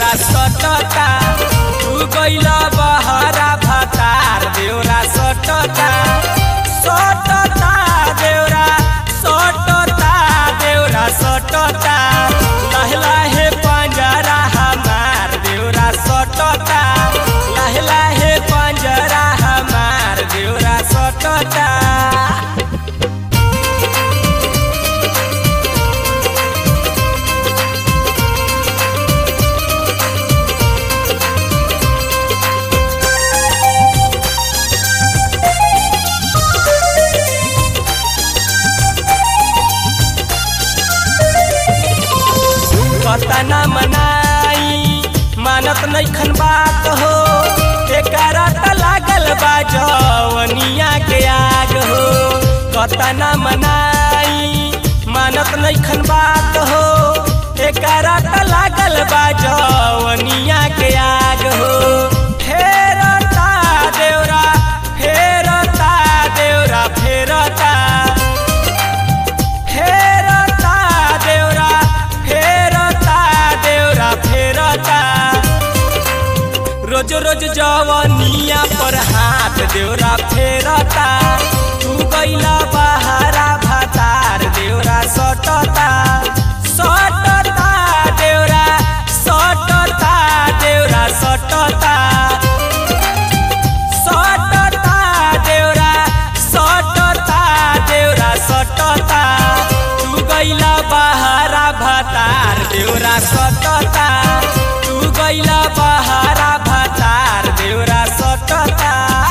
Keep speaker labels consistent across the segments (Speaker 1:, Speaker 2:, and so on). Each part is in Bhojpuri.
Speaker 1: देवरा सटता तू गइला बहरा भतार देवरा सटता सटता देवरा सटता देवरा सटता लाहे लाहे पंजरा हमार देवरा सटता लाहे लाहे पंजरा हमार देवरा सटता कतना मनाई मानत नैखन बात हो एकरा त लागल बा जवनिया के आग हो कतना मनाई मानत नैखन बात हो एकरा त लागल बा जवनिया के आग हो फेरता देवरा फेरता देवरा फेरता फेरता देवरा फेरता देवरा फेरता रोज रोज जवनिया पर हाथ देवरा फेरता तू गइला बहारा भातार देवरा सटता सटता देवरा सटता देवरा सटता सटता देवरा सटता देवरा सटता तू गइला बहारा भातार देवरा सटता तू गइला बहारा भातार देवरा सटता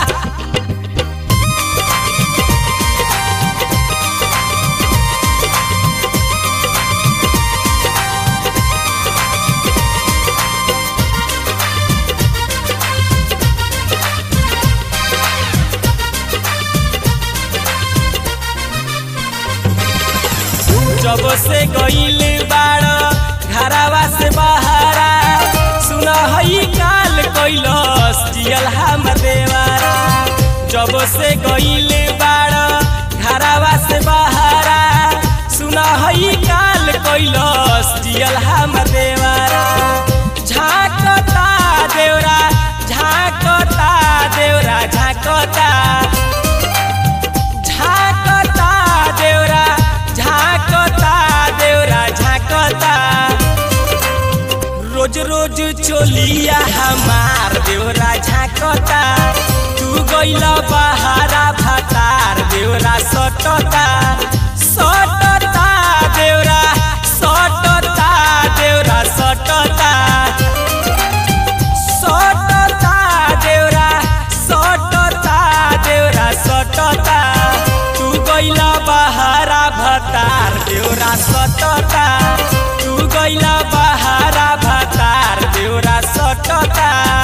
Speaker 1: जब से गईल बाड़ घरावा से बहारा सुन हई काल कैलस जियल हम देवारा जब से गईल बाड़ घरावा से बहारा सुन हई काल कैलस जियल हम देवारा झाकता देवरा झाकता देवरा झाकता झाकता देवरा झाकता देवरा झाकता रोज रोज चोलिया हमार देवरा झाकता तू गइला बहारा भातार देवरा सटता सटता देवरा सटता देवरा सटता सटता देवरा सटता देवरा सटता तू गइला बहारा भतार देवरा सटता तू गइला बहारा भतार देवरा सटता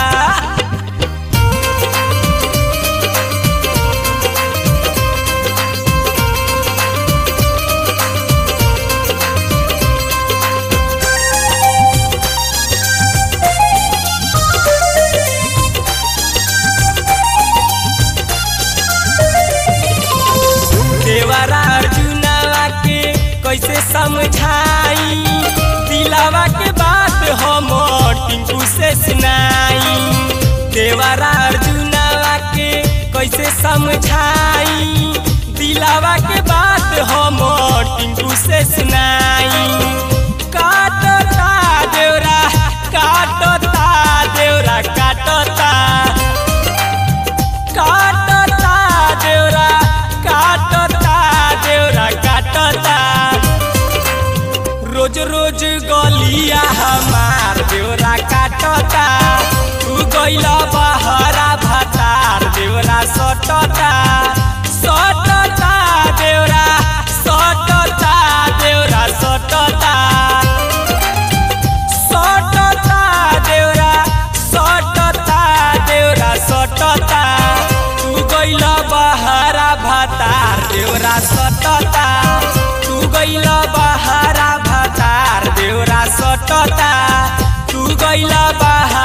Speaker 1: देवरा अर्जुनवा के कैसे समझाई दिलावा के बात हम टिंकू से सुनाई देवरा अर्जुनवा के कैसे समझाई दिलावा के बात हम टिंकू से सुनाई काटता देवरा काटता देवरा काटता काटता देवरा काटता देवरा काटता रोज रोज गलिया हमार देवरा काटता तू गइला बहरा भातार देवरा सटता सटता देवरा सटता देवरा सटता सटता देवरा सटता देवरा सटता तू गइला बहारा भातार देवरा सटता तू गइला बहारा भातार देवरा सटता तू गइला बहारा